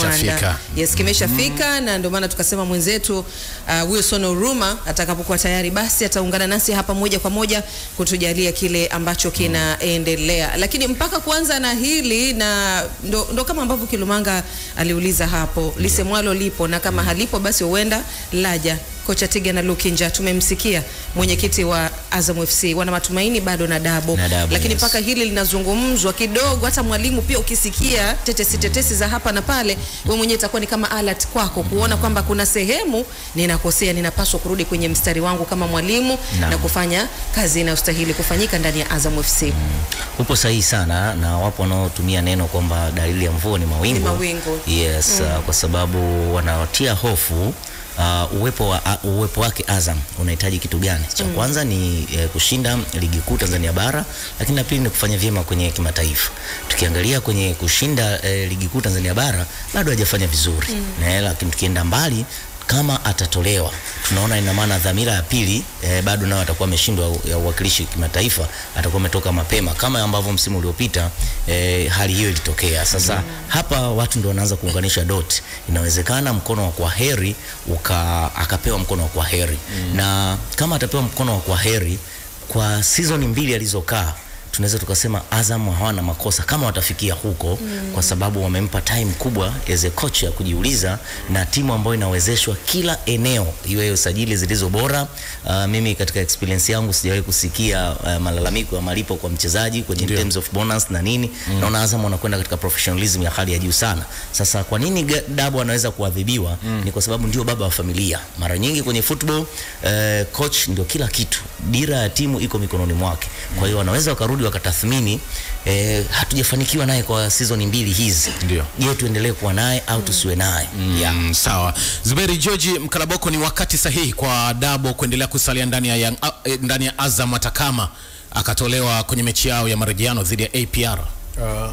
Kimeshafika. Yes, kimeshafika na ndio maana tukasema mwenzetu uh, Wilson Oruma atakapokuwa tayari basi ataungana nasi hapa moja kwa moja kutujalia kile ambacho kinaendelea. Lakini mpaka kuanza na hili na ndo, ndo kama ambavyo Kilumanga aliuliza hapo, lisemwalo lipo na kama halipo basi huenda laja. Kocha Tiga na Lukinja tumemsikia mwenyekiti wa Azam FC, wana matumaini bado na Dabo, Na Dabo, lakini yes. mpaka hili linazungumzwa kidogo, hata mwalimu pia ukisikia tetesi tetesi za hapa na pale, wewe mwenyewe itakuwa ni kama alert kwako kuona kwamba kuna sehemu ninakosea, ninapaswa kurudi kwenye mstari wangu kama mwalimu Naam. na kufanya kazi inayostahili kufanyika ndani ya Azam FC. Upo sahihi sana na wapo wanaotumia neno kwamba dalili ya mvua ni mawingu. Ni mawingu. Yes, uh, kwa sababu wanawatia hofu uh, uwepo, wa, uh, uwepo wake Azam unahitaji kitu gani? Cha kwanza ni eh, kushinda ligi kuu Tanzania bara, lakini la pili ni kufanya vyema kwenye kimataifa. Tukiangalia kwenye kushinda eh, ligi kuu Tanzania bara bado hajafanya vizuri mm. lakini tukienda mbali kama atatolewa tunaona ina maana dhamira ya pili eh, bado nayo atakuwa ameshindwa ya uwakilishi kimataifa, atakuwa ametoka mapema kama ambavyo msimu uliopita eh, hali hiyo ilitokea. Sasa hapa watu ndio wanaanza kuunganisha dot, inawezekana mkono wa kwa heri uka, akapewa mkono wa kwa heri na kama atapewa mkono wa kwa heri kwa season mbili alizokaa tunaweza tukasema Azam hawana makosa kama watafikia huko mm. kwa sababu wamempa time kubwa as a coach ya kujiuliza na timu ambayo inawezeshwa kila eneo, iwe usajili zilizo bora. Uh, mimi katika experience yangu sijawahi kusikia uh, malalamiko ya malipo kwa mchezaji kwenye in terms of bonus na nini mm. naona Azam wanakwenda katika professionalism ya hali ya juu sana. Sasa kwa nini Ga- Dabo anaweza kuadhibiwa? mm. ni kwa sababu ndio baba wa familia. Mara nyingi kwenye football uh, coach ndio kila kitu, dira ya timu iko mikononi mwake. Kwa hiyo wanaweza wakarudi wakatathmini, eh, hatujafanikiwa naye kwa season mbili hizi, Ndio. je, tuendelee kuwa naye au tusiwe naye? yeah. Mm, sawa. Zuberi George Mkalaboko, ni wakati sahihi kwa Dabo kuendelea kusalia ndani ya, Young, a- eh, ndani ya Azam hata kama akatolewa kwenye mechi yao ya marejeano dhidi ya APR. Uh,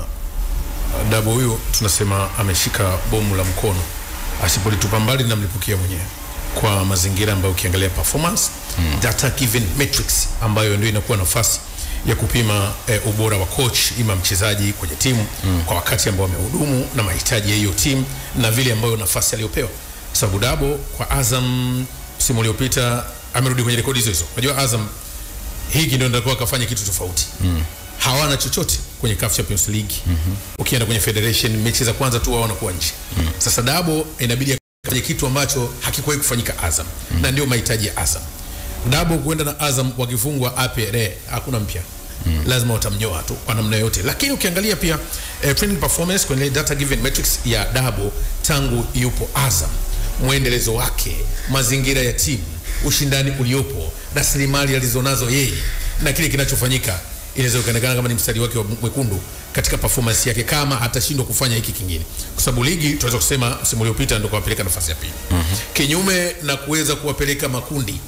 Dabo huyu tunasema ameshika bomu la mkono, asipolitupa mbali namlipukia mwenyewe kwa mazingira ambayo ukiangalia performance mm. data given matrix ambayo ndio inakuwa nafasi ya kupima eh, ubora wa coach ima mchezaji kwenye timu mm. kwa wakati ambao amehudumu na mahitaji ya hiyo timu na vile ambayo nafasi aliyopewa, sababu Dabo kwa Azam msimu uliopita amerudi kwenye rekodi hizo hizo. Unajua Azam hiki ndio ndio akafanya kitu tofauti mm. hawana chochote kwenye CAF Champions League mm-hmm. ukienda kwenye federation mechi za kwanza tu wao wanakuwa nje mm. sasa Dabo inabidi afanye kitu ambacho hakikuwahi kufanyika Azam mm. na ndio mahitaji ya Azam Dabo kuenda na Azam wakifungwa APR hakuna mpya Mm. lazima watamnyoa tu kwa namna yote, lakini ukiangalia pia eh, training performance kwenye data given matrix ya Dabo tangu yupo Azam, mwendelezo wake, mazingira ya timu, ushindani uliopo, rasilimali alizonazo yeye na kile kinachofanyika, inaweza kuonekana kama ni mstari wake wa mwekundu katika performance yake, kama atashindwa kufanya hiki kingine, kwa sababu ligi tunaweza kusema msimu uliopita ndio kuwapeleka nafasi ya pili, mm-hmm. kinyume na kuweza kuwapeleka makundi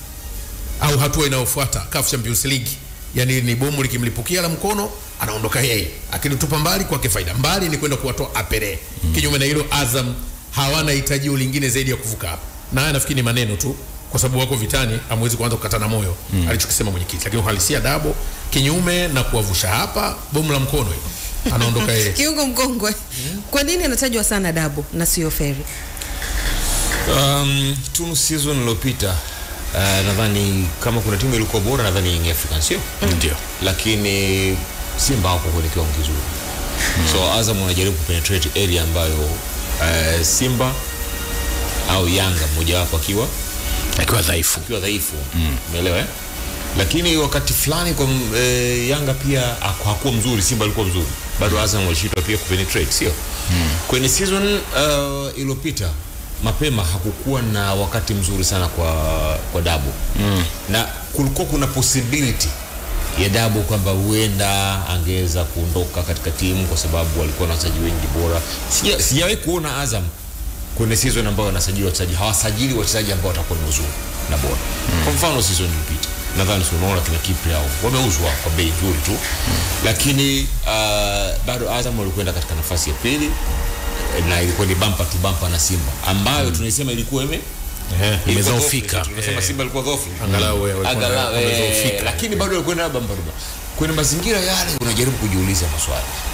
au hatua inayofuata CAF Champions League, yani ni bomu likimlipukia la mkono anaondoka yeye, akilitupa mbali kwake faida, mbali ni kwenda kuwatoa apere. Mm. Kinyume na hilo, Azam hawana hitajio lingine zaidi ya kuvuka hapa, na haya nafikiri ni maneno tu, kwa sababu wako vitani, hamwezi kuanza kukatana moyo mm. alichokisema mwenyekiti, lakini uhalisia Dabo kinyume na kuwavusha hapa, bomu la mkono hilo anaondoka yeye. Kiungo mkongwe, kwa nini anatajwa sana Dabo na sio Ferry? Um, tu season iliyopita uh, nadhani kama kuna timu ilikuwa bora nadhani Young Africans sio? Ndio. Lakini Simba hako kwenye kiwango kizuri. So Azam wanajaribu kupenetrate area ambayo uh, Simba au Yanga mmojawapo akiwa Akiwa dhaifu. akiwa dhaifu umeelewa eh? Lakini wakati fulani kwa e, Yanga pia haku- hakuwa mzuri, Simba alikuwa mzuri, bado Azam walishindwa pia kupenetrate, sio kwenye season uh, iliyopita mapema hakukuwa na wakati mzuri sana kwa kwa Dabo mm. na kulikuwa kuna possibility ya Dabo kwamba huenda angeweza kuondoka katika timu kwa sababu walikuwa na wachezaji wengi bora. Sija- Sijawahi kuona Azam kwenye season ambayo wanasajili wachezaji hawasajili wachezaji ambao watakuwa ni wazuri na bora mm. kwa mfano season iliyopita nadhani si unaona kina Kipri hao wameuzwa kwa bei nzuri tu mm. lakini uh, bado Azam walikwenda katika nafasi ya pili eh, na ilikuwa ni bampa tu bampa na Simba ambayo tunaisema ilikuwa ime Eh, ilikuwa imedhoofika. dhaifu. tunasema Simba ilikuwa dhaifu Angalau wewe walikuwa Angalau, na- eh, wamedhoofika. lakini bado walikwenda bamba bamba kwenye mazingira yale unajaribu kujiuliza maswali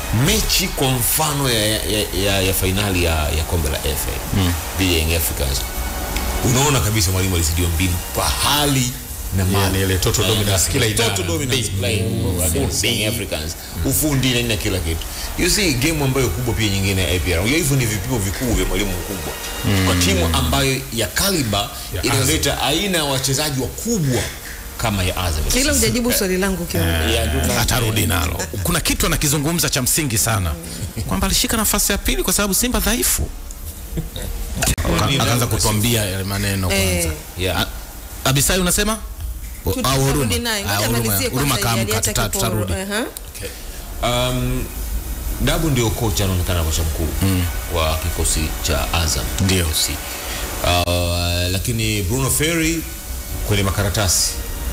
mechi kwa mfano ya, ya, ya, ya fainali ya, ya kombe la FA dhidi ya Young Africans unaona kabisa mwalimu alizijua mbinu kwa hali na mali. Yani ile total Na dominance, Yanga- kila idara. total dominance playing against Young Africans ufundi na nini na kila kitu you see game ambayo kubwa pia nyingine ya APR unajua hivyo ni vipimo vikubwa vya mwalimu mkubwa kwa timu ambayo ya kaliba Ya inayoleta aina ya wachezaji wakubwa kama ya Azam Ila hujajibu swali langu kiwa. Ya, ndio na- atarudi nalo. Kuna kitu anakizungumza cha msingi sana kwamba alishika nafasi ya pili kwa sababu Simba dhaifu. Aka- Akaanza kutuambia yale maneno kwanza. Eh. Yeah. A- Abisai unasema? O- Tut- au tutarudi Huruma? naye. Ah, Ngoja Huruma- amalizie Huruma kwanza ili kaamka, aliacha tuta- kiporo. tutarudi. Aha. Okay. Um, Dabu ndio kocha anaonekana kocha mkuu wa kikosi cha Azam Ndio. FC. Uh, lakini Bruno Ferri kwenye makaratasi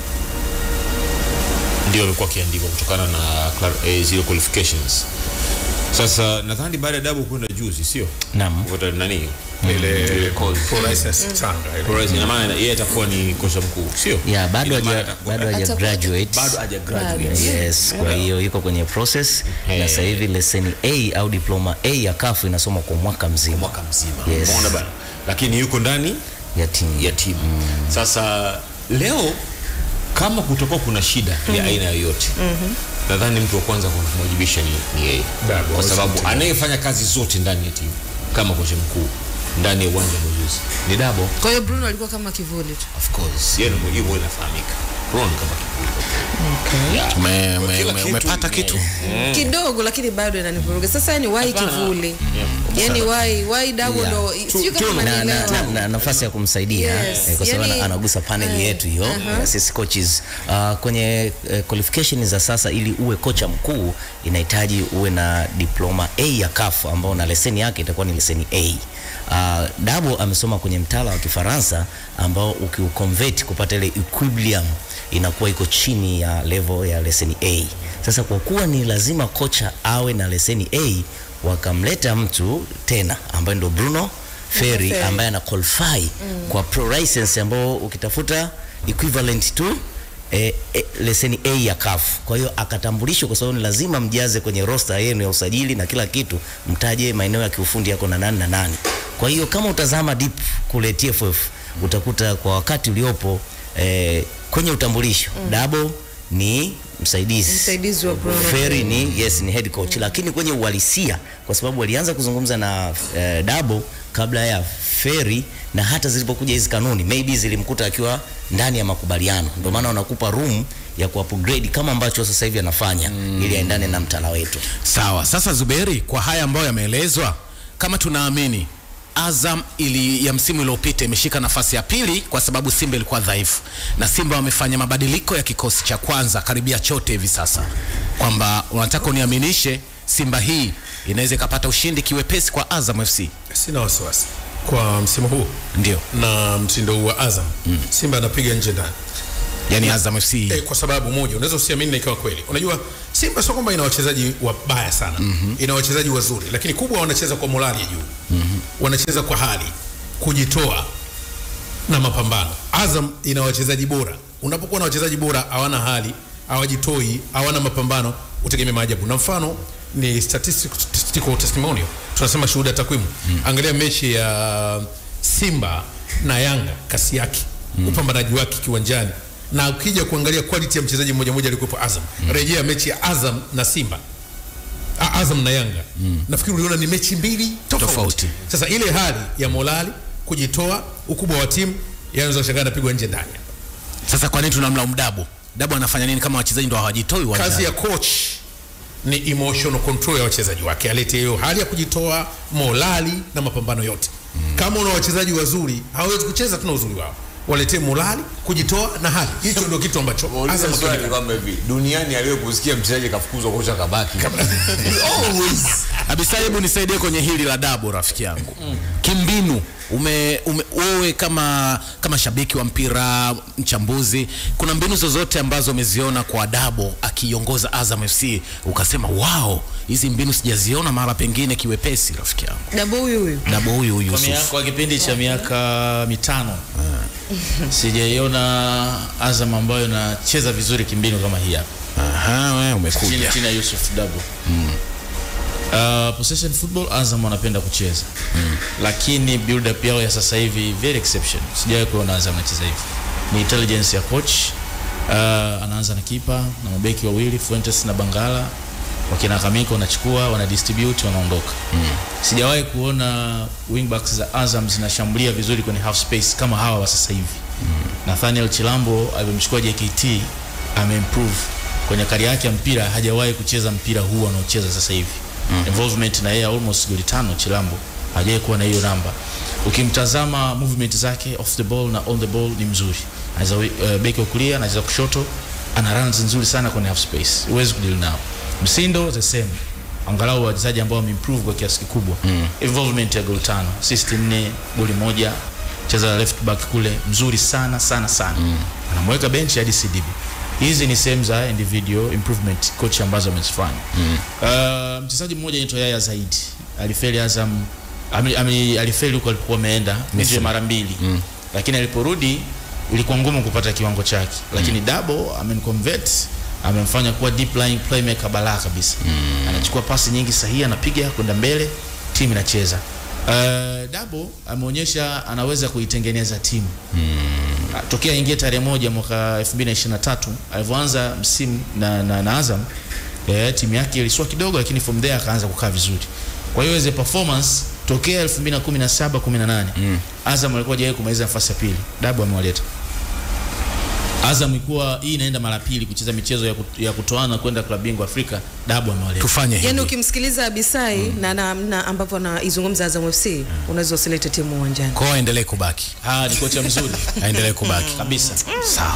ndio alikuwa akiandikwa kutokana na clar- eh, zile qualifications. Sasa nadhani baada ya Dabu kwenda juzi, sio Naam. Kupata nani ile Ile course. pro license Tanga ile. Torres, ina maana yeye atakuwa ni kocha mkuu, sio ya bado Ina maana haja atakuwa- bado haja Atakuwa- graduate bado haja graduate. yes kwa hiyo yuko kwenye process na Eh. sasa hivi leseni A au diploma A ya kafu inasoma kwa mwaka mzima mwaka mzima Yes. umeona bana lakini yuko ndani ya timu ya timu sasa leo kama kutakuwa kuna shida ya aina yoyote nadhani mtu wa kwanza kumwajibisha ni, ni yeye Dabo, kwa sababu asante. anayefanya kazi zote ndani ya timu kama kocha mkuu ndani ya uwanja wa mazoezi ni Dabo Kwa hiyo Bruno alikuwa kama kivuli tu. of course yeye ndio hivyo inafahamika Ron kama kivuli Yeah. Ume- Kwa ume- kila ume- kitu, umepata eh, kitu Kidogo lakini bado inanivuruga. Sasa yani why Hapana. kivuli? Yani why why double Yeah. ndo sijui kama na, na, na, unanielewa. na nafasi ya kumsaidia Yes, eh, kwa sababu yani- ana- anagusa paneli eh, yetu hiyo aha. ya sisi coaches uh, kwenye uh, qualification za sasa ili uwe kocha mkuu inahitaji uwe na diploma A ya CAF ambao na leseni yake itakuwa ni leseni A. Uh, Dabo amesoma kwenye mtaala wa Kifaransa ambao ukiuconvert kupata ile equilibrium inakuwa iko chini ya level ya leseni A. Sasa kwa kuwa ni lazima kocha awe na leseni A, wakamleta mtu tena ambaye ndo Bruno Ferry Ferry. ambaye ana qualify kwa pro license ambao ukitafuta equivalent to eh, eh, leseni A ya CAF. Kwa hiyo akatambulishwa kwa sababu ni lazima mjaze kwenye roster yenu ya usajili na kila kitu, mtaje maeneo ya kiufundi yako na nani na nani. Kwa hiyo kama utazama deep kule TFF utakuta kwa wakati uliopo eh, kwenye utambulisho Dabo ni msaidizi Msaidizi wa Bruno Ferry ni yes ni head coach, lakini kwenye uhalisia, kwa sababu walianza kuzungumza na eh, Dabo kabla ya Ferry, na hata zilipokuja hizi kanuni maybe zilimkuta akiwa ndani ya makubaliano, ndio maana wanakupa room ya ku upgrade kama ambacho sasa hivi anafanya ili aendane na mtaala wetu. Sawa, sasa Zuberi, kwa haya ambayo yameelezwa, kama tunaamini Azam ili ya msimu uliopita imeshika nafasi ya pili kwa sababu Simba ilikuwa dhaifu, na Simba wamefanya mabadiliko ya kikosi cha kwanza karibia chote hivi sasa, kwamba unataka uniaminishe Simba hii inaweza ikapata ushindi kiwepesi kwa Azam FC. Sina wasiwasi kwa msimu huu Ndio, na mtindo huu wa Azam Simba anapiga nje ndani yani Azam FC eh, kwa sababu moja unaweza usiamini na ikawa kweli. Unajua Simba sio kwamba ina wachezaji wabaya sana ina wachezaji wazuri, lakini kubwa wanacheza kwa morali ya juu wanacheza kwa hali kujitoa na mapambano. Azam ina wachezaji bora. Unapokuwa na wachezaji bora hawana hali, hawajitoi, hawana mapambano, utegemea maajabu. Na mfano ni statistical, statistical testimonial, tunasema shuhuda takwimu. Angalia mechi ya Simba na Yanga, kasi yake, upambanaji wake kiwanjani, na ukija kuangalia quality ya mchezaji mmoja mmoja alikuwepo Azam. Rejea mechi ya Azam na Simba A- Azam na Yanga nafikiri uliona ni mechi mbili tofauti. Tofauti. Sasa ile hali ya morali, kujitoa, ukubwa wa timu yanaweza kushangaa anapigwa nje ndani. Sasa kwa nini tunamlaumu Dabo? Dabo anafanya nini kama wachezaji ndo hawajitoi uwanjani? Kazi ya coach ni emotional control ya wachezaji wake, alete hiyo hali ya kujitoa, morali na mapambano yote. Kama una wachezaji wazuri, hawawezi kucheza tuna uzuri wao, waletee morali, kujitoa na hali. Hicho ndio kitu ambacho Muulize Azam swali akionekana. kwamba hivi duniani aliyokusikia mchezaji kafukuzwa kocha kabaki always Abisa, hebu nisaidie kwenye hili la Dabo rafiki yangu. Kimbinu ume, ume, wewe kama kama shabiki wa mpira mchambuzi, kuna mbinu zozote ambazo umeziona kwa Dabo akiongoza Azam FC ukasema wow, hizi mbinu sijaziona mara pengine kiwepesi, rafiki yangu? Dabo huyu huyu. Dabo huyu huyu Kwa, mia, Yusuf. kwa kipindi cha miaka mitano sijaiona Azam ambayo inacheza vizuri kimbinu kama hii hapa Aha, wewe chini, umekuja. chini ya Yusuf Dabo Uh, possession football Azam wanapenda kucheza mm. lakini build up yao ya sasa hivi very exception. Sijawahi kuona Azam anacheza hivi. Ni intelligence ya coach. Uh, anaanza na kipa na mabeki wawili Fuentes na Bangala wakina Kamiko wanachukua wana distribute wanaondoka. Mm. Sijawahi kuona wingbacks za Azam zinashambulia vizuri kwenye half space kama hawa wa sasa hivi. Mm. Nathaniel Chilambo alivyomchukua JKT ameimprove kwenye kari yake ya mpira, hajawahi kucheza mpira huu anaocheza sasa hivi. Mm. Involvement na yeye almost goli tano Chilambo hajawahi kuwa na hiyo namba. Ukimtazama movement zake off the ball na on the ball ni mzuri. Anaweza uh, beki wa kulia, anaweza kushoto, ana runs nzuri sana kwenye half space. Huwezi kudeal nao. Msindo the same. Angalau wachezaji ambao wameimprove kwa kiasi kikubwa. Mm. Involvement ya goli tano, assist nne, goli moja. Cheza left back kule mzuri sana sana sana. Mm. Anamweka bench hadi CDB. Hizi ni sehemu za individual improvement coach ambazo amezifanya. Mm. Uh, mchezaji mmoja anaitwa Yaya Zaidi. Alifeli Azam ame, ame, alifeli huko alikuwa ameenda nje mara mbili. Mm. Lakini aliporudi ilikuwa ngumu kupata kiwango chake. Lakini mm. Dabo amenconvert amemfanya kuwa deep lying playmaker balaa kabisa. Mm. Anachukua pasi nyingi sahihi, anapiga kwenda mbele, timu inacheza. Uh, Dabo ameonyesha anaweza kuitengeneza timu mm. tokea ingia tarehe moja mwaka 2023 alivyoanza msimu na, na, na Azam eh, timu yake ilisua kidogo, lakini from there akaanza kukaa vizuri. Kwa hiyo as a performance tokea 2017 18 mm. Azam alikuwa hajawahi kumaliza nafasi ya pili, Dabo amewaleta Azam ilikuwa hii inaenda mara pili kucheza michezo ya, kut, ya kutoana kwenda klabu bingwa Afrika. Dabu amewaleta. Tufanye hivi. Yaani ukimsikiliza Abisai na, na, na ambapo anaizungumza Azam FC unaweza usilete timu uwanjani. Kwa hiyo aendelee kubaki. Ah, ni kocha mzuri Aendelee kubaki. kabisa. Sawa.